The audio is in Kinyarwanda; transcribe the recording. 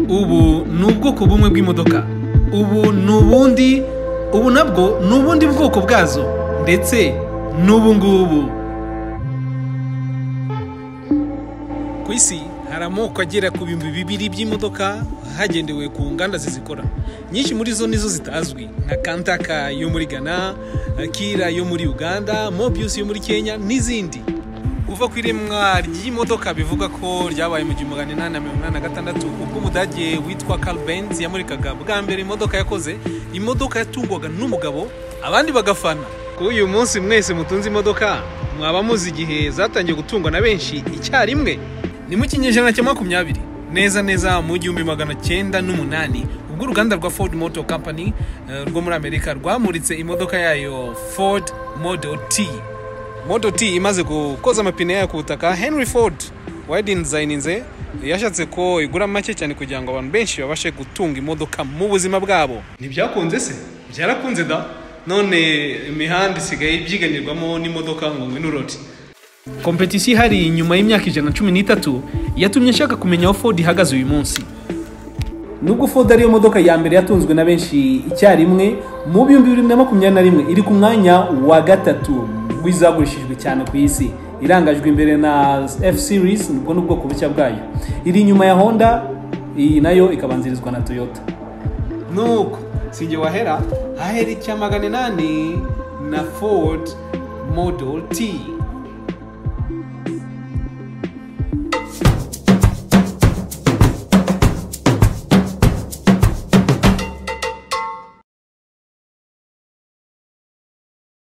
ubu ni ubwoko bumwe bw'imodoka ubu ni ubundi ubu nabwo ni ubundi bwoko bwazo ndetse n'ubu ngubu ku isi hari amoko agera ku bihumbi bibiri by'imodoka hagendewe ku nganda zizikora nyinshi muri zo nizo zitazwi nka kantaka yo muri ghana kira yo muri uganda mobius yo muri kenya n'izindi uva ku iremwa ry'imodoka bivugwa ko ryabaye mu gihumbi magana inani na mirongo inani na gatandatu ubwo umudage witwa Carl Benz yamurikaga bwa mbere imodoka yakoze imodoka yatungwaga n'umugabo abandi bagafana kuri uyu munsi mwese mutunze imodoka mwaba muzi igihe zatangiye gutungwa na benshi icyarimwe ni mu kinyejana cya makumyabiri neza neza mu gihumbi magana cyenda n'umunani ubwo uruganda rwa Ford Motor Company eh, rwo muri Amerika rwamuritse imodoka yayo Ford Model T moto T imaze gukoza amapine yayo ku butaka henry ford wayidizayininze yashatse ko igura make cyane kugira ngo abantu benshi babashe gutunga imodoka mu buzima bwabo ntibyakunze se byarakunze da none imihanda isigaye ibyiganirwamo n'imodoka ngongwe n'uroti kompetisiyo ihari nyuma y'imyaka ijana na cumi n'itatu yatumye nshaka kumenya aho ford ihagaze uyu munsi nubwo ford ariyo modoka ya mbere yatunzwe na benshi icyarimwe mu bihumbi bibiri na makumyabiri na rimwe iri ku mwanya wa gatatu w'izagurishijwe cyane ku isi irangajwe imbere na f series nibwo n'ubwoko bushya bwayo iri inyuma ya honda iyi nayo ikabanzirizwa na toyota nuko sinjye wahera hahera icya magana inani na ford model t